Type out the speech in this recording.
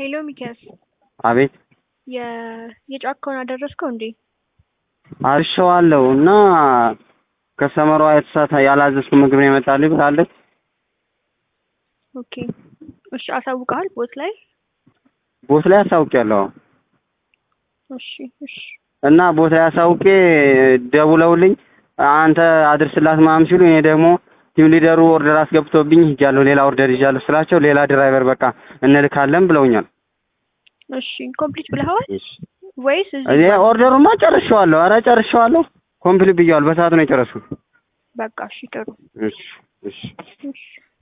ሄሎ ሚኪያስ አቤት የ የጫካውን አደረስከው እንዴ? አርሸዋለሁ እና ከሰመሯ የተሳተ ያላዘዝኩ ምግብ ነው የመጣልኝ ብላለች። ኦኬ እሺ፣ አሳውቀሃል ቦት ላይ? ቦት ላይ አሳውቄያለሁ እሺ እሺ እና ቦት ላይ አሳውቄ ደውለውልኝ አንተ አድርስላት ምናምን ሲሉ እኔ ደግሞ ቲም ሊደሩ ኦርደር አስገብቶብኝ ሂጃለሁ፣ ሌላ ኦርደር ይዣለሁ ስላቸው ሌላ ድራይቨር በቃ እንልካለን ብለውኛል። እሺ ኮምፕሊት ብለኸዋል እሺ ወይስ እዚህ እኔ ጋር? ኦርደሩማ ጨርሼዋለሁ። ኧረ ጨርሼዋለሁ። ኮምፕሊት ብያለሁ። በሰዓቱ ነው የጨረስኩት። በቃ እሺ ጥሩ እሺ እሺ እሺ